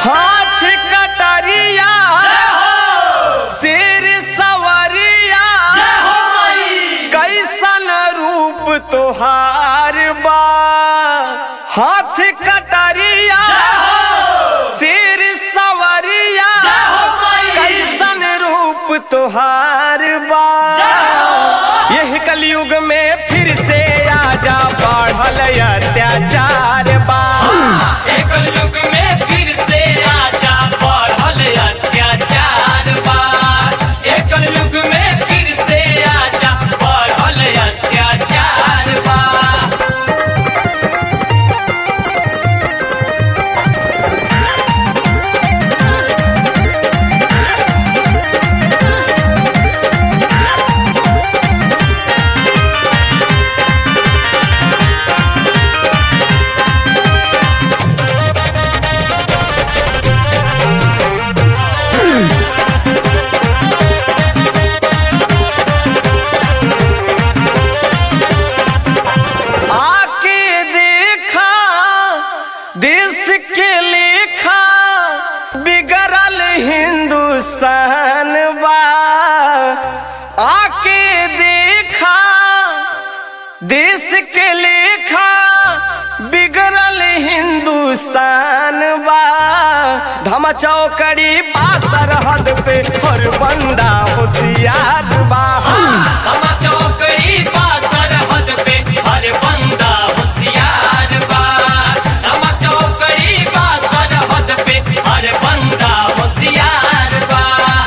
हाथ कटरिया सिर सवरिया कैसन रूप तोहार बा हाथ कटरिया सिर सवरिया कैसन रूप तोहार बा यही कलयुग में फिर से आजा बढ़ल अत्याचार बा एकल युग में फिर से आजा बढ़ल अत्याचार बा एकल युग में फिर से आजा बढ़ल अत्याचार बा आके देखा देश के लेखा बिगड़ल हिंदुस्तान बा आके देखा देश के लेखा बिगड़ल हिंदुस्तान बा धमा चौकड़ी बा सरहद पे हर बंदा होशियार बा समा चौकड़ी बा सरहद पे हर बंदा होशियार बा समा चौकड़ी बा सरहद पे हर बंदा होशियार बा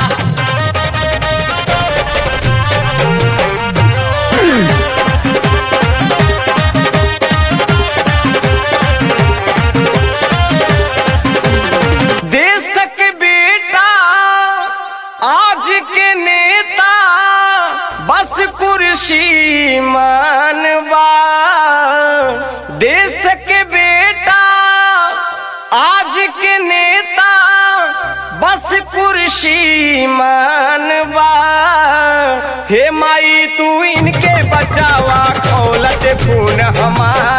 देश के बेटा आज के नेता बस कुर्सी मानवा देश के बेटा आज के नेता बस कुर्सी मानवा हे माई तू इनके बचावा खोलत खून हमार